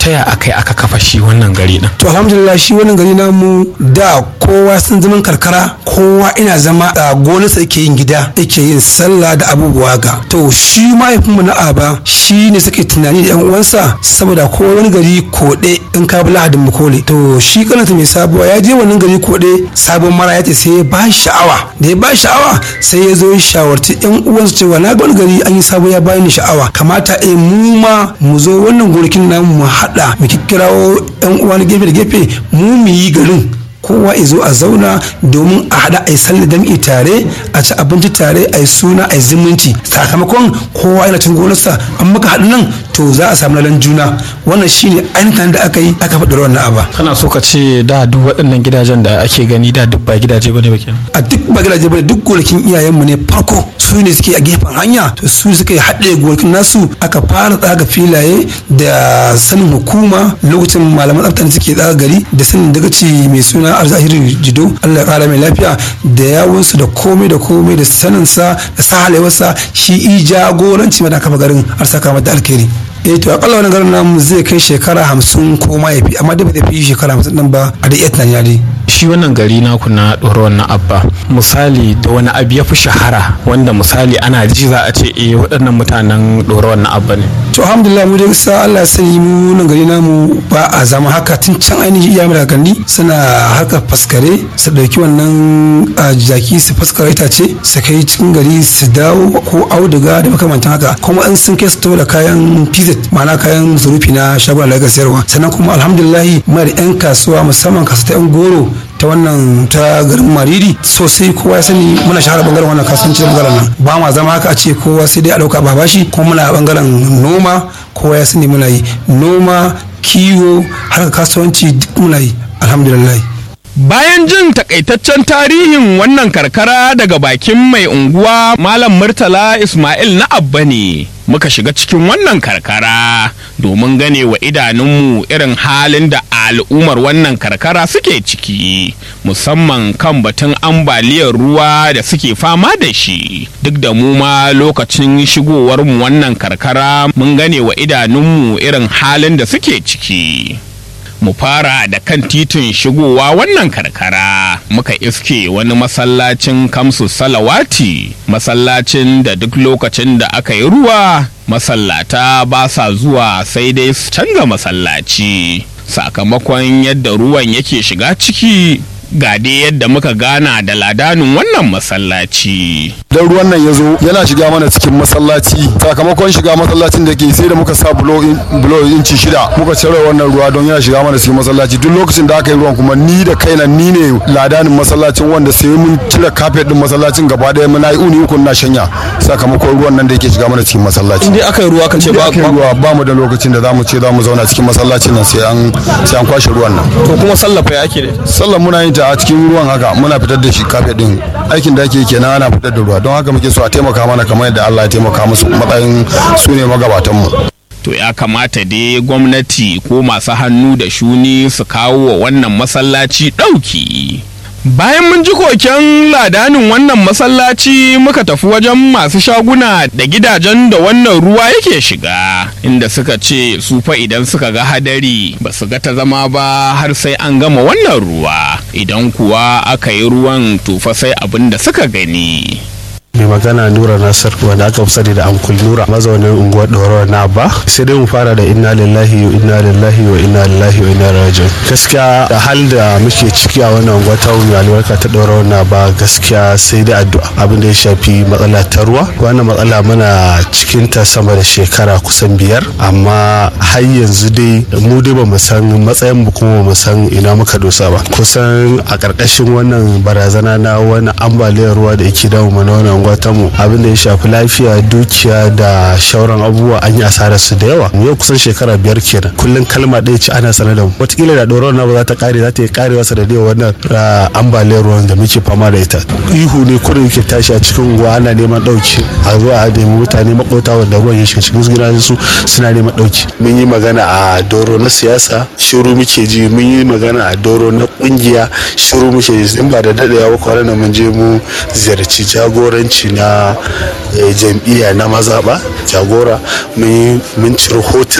ta ya aka yi aka kafa shi wannan gari din to alhamdulillah shi wannan gari namu da kowa sun zaman karkara kowa ina zama a gonarsa yake yin gida yake yin sallah da abubuwa ga to shi mahaifinmu na aba shi ne suke tunani da yan uwansa saboda ko wani gari koɗe in ka bi lahadin makole to shi kanata mai sabuwa ya je wannan gari koɗe sabon mara ya ce sai ya ba sha'awa da ya ba sha'awa sai ya zo ya shawarci yan uwansa cewa na ga wani gari an yi sabo ya bani sha'awa kamata eh mu ma mu zo wannan gonakin namu mu haɗa mu kikkirawo yan uwa na gefe da gefe mu mu yi garin kowa ya zo a zauna domin a haɗa a yi sallar jam'i tare a ci abinci tare a yi suna a yi zumunci sakamakon kowa yana cin gonarsa an muka haɗu nan to za a samu lalan juna wannan shine ainihin da aka yi aka faɗi wannan aba kana so ka ce da duk waɗannan gidajen da ake gani da duk ba gidaje bane ba kenan a duk ba gidaje bane duk gonakin iyayenmu ne farko su ne suke a gefen hanya to su suke haɗe gonakin nasu aka fara tsaga filaye da sanin hukuma lokacin malaman tsafta ne suke tsaga gari da sanin dagaci mai suna arzahiru jido allah ya kara mai lafiya da yawunsu da komai da komai da saninsa da sahalewarsa shi i jagoranci mana kafa garin har saka mata alkhairi eh to akalla wani garin namu zai kai shekara hamsin ko ma ya fi amma da bai fi shekara hamsin nan ba a da iya tunani dai shi wannan gari naku na ɗora wannan abba misali da wani abu ya fi shahara wanda misali ana ji za a ce eh waɗannan mutanen ɗora wannan abba ne to alhamdulillah mu dai sa Allah ya sani mu nan gari namu ba a zama haka tun can ainihin iyayen da gani suna harkar faskare su ɗauki wannan jaki su faskare itace su kai cikin gari su dawo ko auduga da makamantan haka kuma in sun kai su da kayan pizza ma'ana kayan masarufi na shagon da sayarwa sannan kuma alhamdulillah muna da 'yan kasuwa musamman kasu ta 'yan goro ta wannan ta garin mariri sosai kowa ya sani muna shahara bangaren wannan kasuwanci da bangaren nan ba ma zama haka a ce kowa sai dai a dauka babashi kuma muna bangaren noma kowa ya sani muna yi noma kiwo harkar kasuwanci duk muna yi alhamdulillah Bayan jin takaitaccen tarihin wannan karkara daga bakin mai unguwa Malam Murtala Ismail na Abba ne muka shiga cikin wannan karkara domin gane wa idanunmu irin halin da al'ummar wannan karkara suke ciki musamman kan batun ambaliyar ruwa da suke fama da shi duk da mu ma lokacin shigowarmu wannan karkara mun gane wa idanunmu irin halin da suke ciki. mu fara da kan titin shigowa wannan karkara muka iske wani masallacin kamsu salawati masallacin da duk lokacin da aka yi ruwa masallata ba sa zuwa sai dai su canza masallaci sakamakon yadda ruwan yake shiga ciki ga dai yadda muka gana da ladanin wannan masallaci. Dan ruwan nan ya zo yana shiga mana cikin masallaci sakamakon shiga masallacin da ke sai da muka sa bulo inci shida muka cire wannan ruwa don yana shiga mana cikin masallaci duk lokacin da aka yi ruwan kuma ni da kaina ni ne ladanin masallacin wanda sai mun cire kafet din masallacin gaba daya muna yi uni uku na shanya sakamakon ruwan nan da yake shiga mana cikin masallaci. Indai aka yi ruwa kan ce ba ruwa ba mu da lokacin da zamu ce zamu zauna cikin masallacin nan sai an sai an kwashe ruwan nan. To kuma sallafa ya ake ne? Sallan muna yin ta a cikin ruwan haka muna fitar da shi kafet din aikin da ake kenan ana fitar da ruwa don haka muke so a taimaka mana kamar yadda Allah ya taimaka musu matsayin su ne magabatanmu. To ya kamata dai gwamnati ko masu hannu da shuni su kawo wa wannan masallaci ɗauki. Bayan mun ji koken ladanin wannan masallaci muka tafi wajen masu shaguna da gidajen da wannan ruwa yake shiga inda suka ce su fa idan suka ga hadari ba su ga ta zama ba har sai an gama wannan ruwa idan kuwa aka yi ruwan tufa sai abin da suka gani. mai magana nura nasir wanda aka fi sani da ankul nura mazaunin unguwar ɗorawa na ba sai dai mu fara da inna lillahi wa inna lillahi wa inna lillahi wa inna rajiun gaskiya da hal da muke ciki a wannan unguwa ta mai albarka ta ɗorawa na ba gaskiya sai dai addu'a abin da ya shafi matsala ta ruwa wannan matsala muna cikin ta sama da shekara kusan biyar amma har yanzu dai mu dai ba mu san matsayin mu kuma mu san ina muka dosa ba kusan a ƙarƙashin wannan barazana na wani ambaliyar ruwa da yake damu mana wannan mu abin da ya shafi lafiya dukiya da shauran abubuwa an yi asarar su da yawa yau kusan shekara biyar kenan kullum kalma ɗaya ce ana sanar da mu wataƙila da ɗoron na ba za ta ƙare za ta yi ƙarewa sanadiyar wannan ambaliyar ruwan da muke fama da ita ihu ne kurin yake tashi a cikin unguwa ana neman ɗauki a zuwa a nemi mutane makota wanda ruwan ya shiga cikin gidajen su suna neman ɗauki mun yi magana a doro na siyasa shiru muke ji mun yi magana a doro na ƙungiya shiru muke ji in ba da daɗewa ba kwanan mun je mu ziyarci jagoranci na jam'iyya na mazaɓa jagora mun ciro hotuna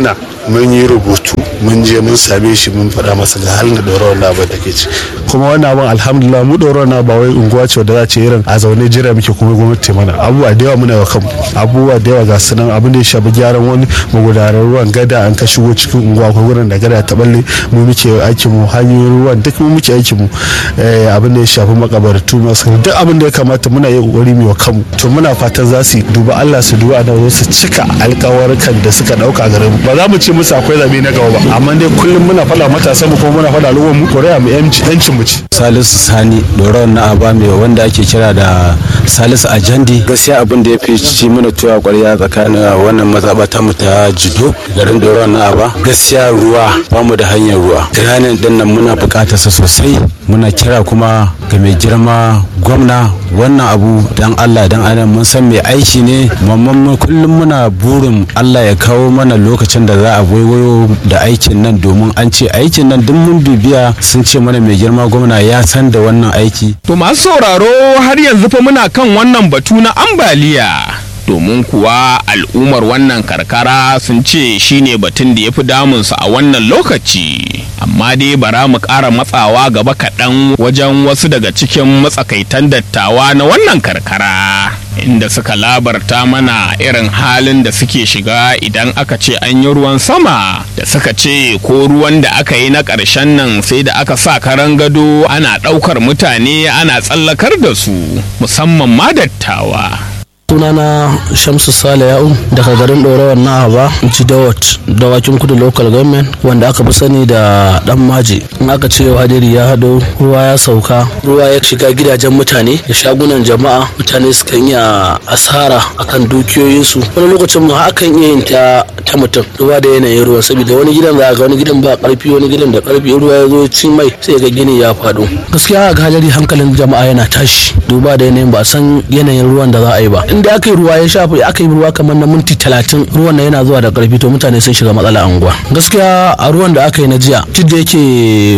mun yi rubutu mun je mun same shi mun faɗa masa ga halin da ɗorawar na abin da ke ci kuma wannan abin alhamdulillah mu ɗorawar na ba wai unguwa ce wadda za ce irin a zaune jira muke kuma gwamnati mana abubuwa da yawa muna wa kanmu abubuwa da yawa ga su nan abin da ya shafi gyaran wani magudanar ruwan gada an ka shigo cikin unguwa ko gurin da gada ta balle mu muke aikin mu hanyoyin ruwan duk mu muke aikin mu abin da ya shafi makabartu masu duk abin da ya kamata muna yi kokari mu wa kanmu to muna fatan za su duba Allah su duba da su cika alkawarkan da suka dauka garin mu ba za mu ce musu akwai zabe na gaba ba amma dai kullum muna faɗa matasa mu kuma muna faɗa al'ummar mu koreya mu yancin mu ci salisu sani doron na aba mai wanda ake kira da salisu ajandi gaskiya abin da ya fi ci mana tuwa kwarya tsakanin wannan mazabata mu ta jido garin doron na aba gaskiya ruwa ba mu da hanyar ruwa ranar din nan muna bukatar sa sosai muna kira kuma ga mai girma gwamna wannan abu dan allah dan adam mun san mai aiki ne mamman kullum muna burin allah ya kawo mana lokacin da za a waiwayo da aikin nan domin an ce aikin nan duk mun bibiya sun ce mana mai girma gwamna ya san da wannan aiki To masu sauraro har yanzu fa muna kan wannan batu na ambaliya. Domin kuwa al'ummar wannan karkara sun ce shine batun da ya fi damunsu a wannan lokaci. Amma dai bara mu ƙara matsawa gaba kaɗan wajen wasu daga cikin matsakaitan dattawa na wannan karkara. Inda suka labarta mana irin halin da suke shiga idan aka ce an yi ruwan sama da suka ce ko ruwan da aka yi na ƙarshen nan sai da aka sa karan gado ana ɗaukar mutane ana tsallakar da su musamman ma dattawa. sunana shamsu sale ya'u daga garin ɗorawar na aba jidawat dawakin kudu local government wanda aka fi sani da dan maji in aka ce hadiri ya hado ruwa ya sauka ruwa ya shiga gidajen mutane da shagunan jama'a mutane sukan iya asara akan dukiyoyinsu wani lokacin ma akan iya yin ta ta mutum ruwa da yanayin ruwan saboda wani gidan za ga wani gidan ba karfi wani gidan da karfi ruwa ya zo cin mai sai ga gini ya faɗo gaskiya ga hadari hankalin jama'a yana tashi duba da yanayin ba san yanayin ruwan da za a yi ba inda aka yi ruwa ya shafa aka yi ruwa kamar na minti talatin ruwan na yana zuwa da karfi to mutane sun shiga matsala anguwa gaskiya a ruwan da aka yi na jiya duk da yake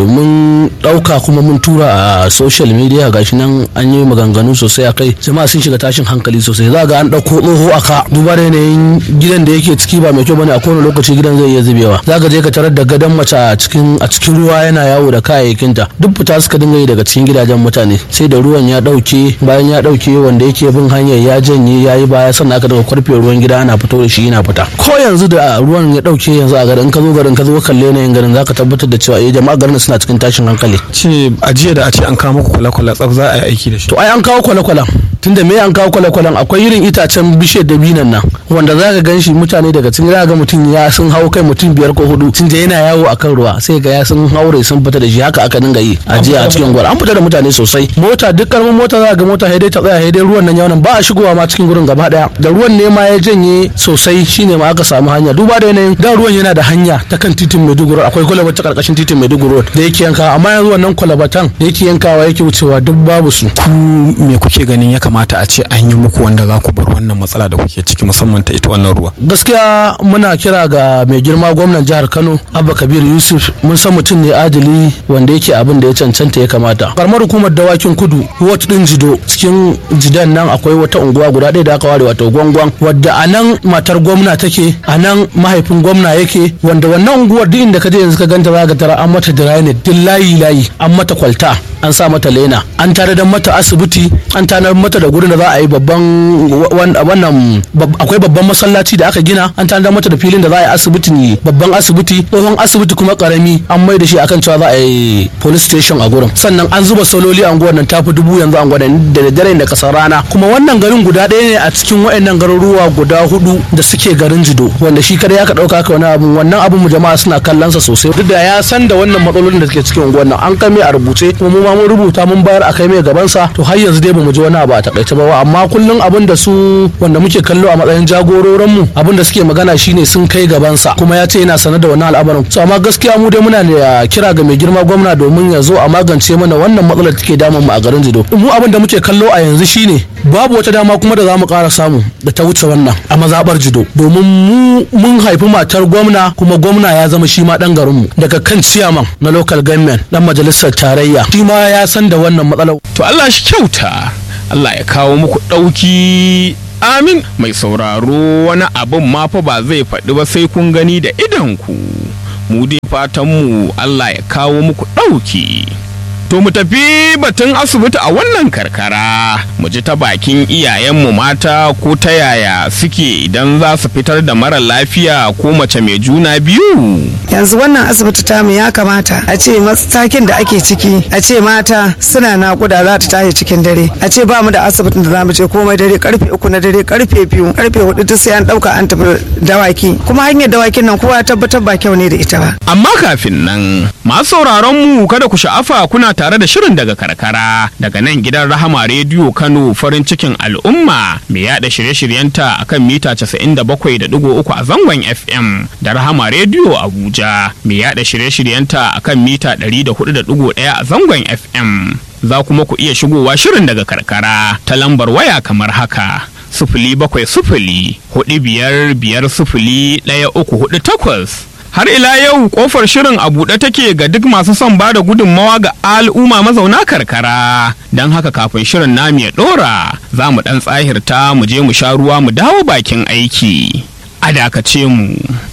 mun dauka kuma mun tura a social media gashi nan an yi maganganu sosai a kai jama'a sun shiga tashin hankali sosai za ga an dauko tsoho aka duba da yanayin gidan da yake ciki ba mai kyau bane a kowane lokaci gidan zai iya zubewa za ka je ka tarar da gadon mace a cikin a cikin ruwa yana yawo da kayayyakinta duk fita suka dinga yi daga cikin gidajen mutane sai da ruwan ya dauke bayan ya dauke wanda yake bin hanyar ya janye ya yi baya sannan aka daga kwarfe ruwan gida ana fito da shi yana fita ko yanzu da ruwan ya dauke yanzu a garin ka zo garin ka zo kalle yanayin garin zaka tabbatar da cewa eh jama'a garin suna cikin tashin hankali ce a jiya da a ce an kawo muku kwale-kwale tsaf za a yi aiki da shi to ai an kawo kwale-kwalen tunda me an kawo kwale-kwalen akwai irin itacen bishiyar dabinan nan wanda za ka gan shi mutane daga cikin za ga mutum ya sun hau kai mutum biyar ko hudu tunda yana yawo akan ruwa sai ga ya sun haure sun fita da shi haka aka dinga yi a jiya a cikin gwal an fita da mutane sosai mota duk karamin mota za ga mota haidai ta tsaya haidai ruwan nan yawan ba a shigowa ma cikin gurin gaba daya da ruwan ne ma ya janye sosai shine ma aka samu hanya duba da yanayin da ruwan yana da hanya ta kan titin Maiduguri akwai kwalabar ta karkashin titin Maiduguri da yake yanka amma yanzu wannan kwalabatan da yake yankawa yake wucewa duk babu su ku me kuke ganin ya kamata a ce an yi muku wanda za ku bar wannan matsala da kuke ciki musamman ta ita wannan ruwa gaskiya muna kira ga mai girma gwamnan jihar Kano Abba Kabir Yusuf mun san mutum ne adili wanda yake abin da ya cancanta ya kamata karamar hukumar dawakin kudu wata din jido cikin jidan nan akwai wata unguwa guda ɗaya da aka ware wato gwangwan wadda a nan matar gwamna take a nan mahaifin gwamna yake wanda wannan unguwar duk inda ka je yanzu ka ganta za ka tara an mata dirane duk layi layi an mata kwalta an sa mata lena an tare da mata asibiti an tanar mata da gurin da za a yi babban wannan akwai babban masallaci da aka gina an tanar mata da filin da za a yi asibiti ne babban asibiti tsohon asibiti kuma karami an mai da shi akan cewa za a yi police station a gurin sannan an zuba sololi a unguwar nan tafi dubu yanzu a unguwar da dare da kasar rana kuma wannan garin guda ɗaya ne a cikin waɗannan garuruwa guda hudu da suke garin jido wanda shi kada ya ka ɗauka ka wani abu wannan abun mu jama'a suna kallon sa sosai duk da ya san da wannan matsalolin da suke cikin unguwar nan an kai mai a rubuce kuma mu ma mun rubuta mun bayar a kai mai gaban sa to har yanzu dai bamu ji wani abu a takaice ba amma kullum abin da su wanda muke kallo a matsayin jagororin mu abin da suke magana shine sun kai gaban sa kuma ya ce yana sanar da wannan al'amarin so amma gaskiya mu dai muna da kira ga mai girma gwamna domin ya zo a magance mana wannan matsalar da take damun mu a garin jido mu abin da muke kallo a yanzu shine babu wata dama kuma da za mu ƙara samu da ta wuce wannan a mazaɓar jido domin mu mun haifi matar gwamna kuma gwamna ya zama shi ma ɗan garinmu daga kan ciyaman na local government ɗan majalisar tarayya shi ma ya san da wannan matsalar To Allah shi kyauta, Allah ya kawo muku ɗauki amin mai sauraro wani abin ma fa ba zai faɗi ba sai kun gani da idanku mu dai fatanmu Allah ya kawo muku ɗauki To mu tafi batun asibiti a wannan karkara mu ji ta bakin iyayenmu mata ko ta yaya suke idan za su fitar da mara lafiya ko mace mai juna biyu. yanzu wannan asibiti tamu ya kamata a ce matakin da ake ciki a ce mata suna nakuda za ta tashi cikin dare a ce ba mu da asibitin da za mu je komai dare karfe uku na dare karfe biyu karfe hudu duk sai an dauka an tafi dawaki kuma hanyar dawakin nan kowa ya tabbatar ba kyau ne da ita ba Amma kafin nan masu sauraron mu kada ku sha'afa kuna tare da shirin daga karkara daga nan gidan Rahama Rediyo Kano farin cikin al'umma mai yada shirye-shiryenta akan mita 97.3 a zangon FM da Rahama Rediyo Abuja mai yada shirye-shiryenta akan mita 104.1 a zangon FM. Za kuma ku iya shigowa shirin daga karkara ta lambar waya kamar haka. Sufuli bakwai sufuli hudu biyar biyar sufuli ɗaya uku hudu takwas. Har ila yau kofar shirin a buɗe take ga duk masu son ba da gudunmawa ga al'umma mazauna karkara. Don haka kafin shirin namu ya ɗora za mu ɗan tsahirta mu je mu sha ruwa mu dawo bakin aiki. A dakace mu.